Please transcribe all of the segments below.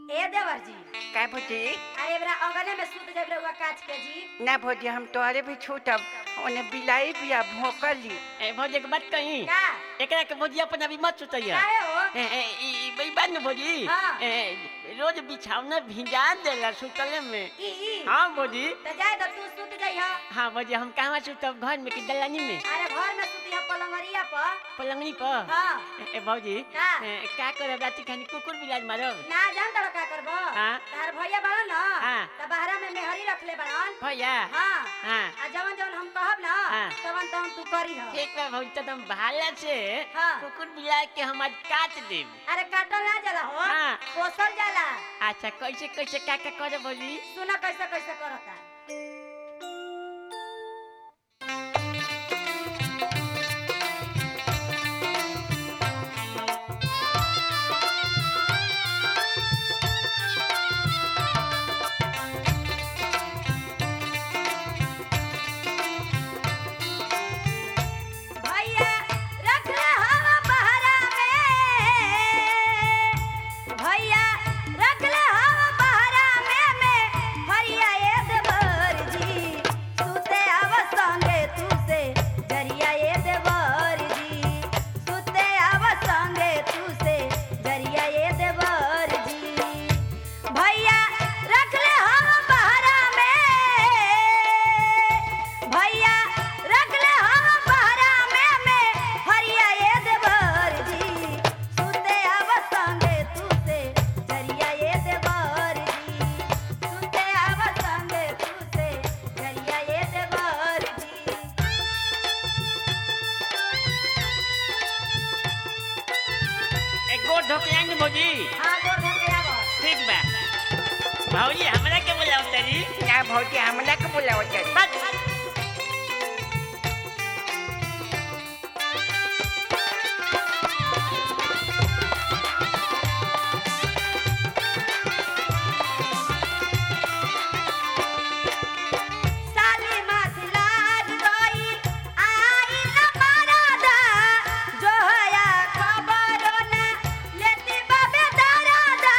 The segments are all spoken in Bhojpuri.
ए देवर जी का भौजी अरे बरा अंगने में सूत जाब रहुआ काच के जी ना भौजी हम तोहरे भी छूटब ओने बिलाई बिया भोकली ए भौजी के बात कही का एकरा के भौजी अपन अभी मत सुतैया काहे हो ए ए ई ई बई बात न भौजी हाँ। ए रोज बिछावना भिंजा देला सुतले में ई ई हाँ भौजी त जाए त तू सूत जाई हा हाँ भौजी हम कहवा सुतब घर में कि दलानी में अरे घर में सूती हा पलंगरिया पर पलंगनी पर हां ए, ए भौजी का? ए, का करब राती खानी कुकुर बिलाज मारब ना जान तड़ का करबो हाँ। तार भैया बड़न न हाँ। त बहरा में मेहरी रखले बड़न भैया हां हाँ आ जवन जवन हम कहब ना हाँ। तवन तवन तू करी हो ठीक बा भौजी तो तुम भाला से हाँ। कुकुर बिलाज के हम आज काट देब अरे काटल ना जाला हो हाँ। पोसल जाला अच्छा कैसे कैसे का का करे भौजी सुना कैसे कैसे करता भैया रख ले हवा बहरा में भैया रख ले हवा बहरा में में हरिया ए देवर जी सुते आव संगे तू से जरिया ए देवर जी सुते आव संगे तू से जरिया ए देवर जी भैया रख ले हवा बहरा में भैया रख ले हवा बहरा में में हरिया ए देवर जी सुते आव संगे तू से जरिया ए देवर जी सुते आव संगे तू से जरिया ए देवर जी एक गोर धोके आएंगे भौजी हाँ गोर धर के आव ठीक बा भौजी हमरा के बोलाओ तरी ना भौजी हमला के बुलावत बस साली माथ लाग गई आई न मरादा जो हया खबरो न लेती बाबे दरादा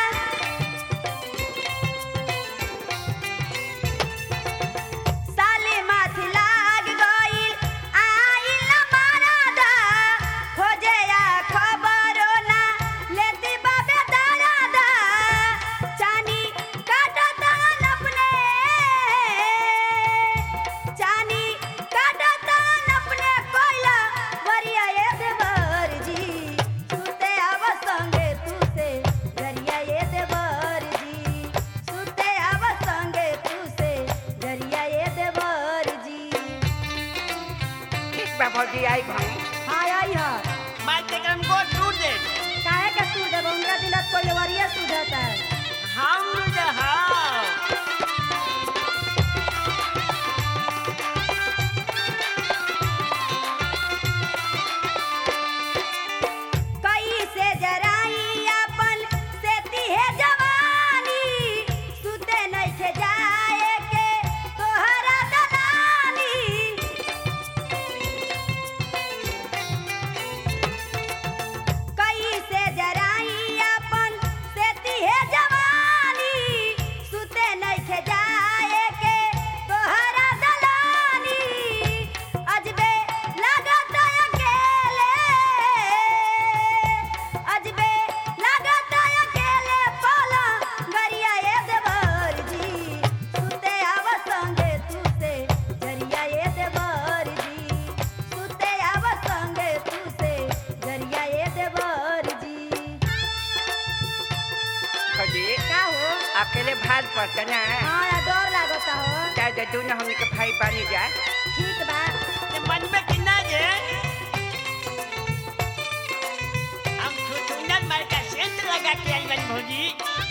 साली माथ लाग गई आई न मरादा खोजे या खबरो न लेती बाबे दरादा चानी काटता अपने चानी काटता अपने कोयला वरिया ए देवर जी सुते आव संगे तू से जरिया ए देवर जी सुते आव संगे तू से जरिया ए देवर जी ठीक बा भौजी आई भाई हाय आई हा मार के हम गोर टूट दे काहे के तू देब हमरा दिलत कोई वरिया सुझता हम रहा कैसे जराई अपन सेती है जवानी सुते नइखे जाए के तोहरा दलानी कैसे जराई अपन सेती है जवानी सुते नइखे जाए के तोहरा दलानी अजबे लगत अकेले अजबे लगत अकेले पाला गरिया ए देवर जी सुते आव संगे तू से जरिया ए देवर जी सुते आव संगे तू से जरिया ए देवर जी भौजी का हो अकेले भार पड़ता ना हाँ या डर लागता हो ज्यादा दूर हमने के भाई बनी जा ठीक बा मन में कितना जे हम सुंदर मार का सेंट लगा के आई बन भौजी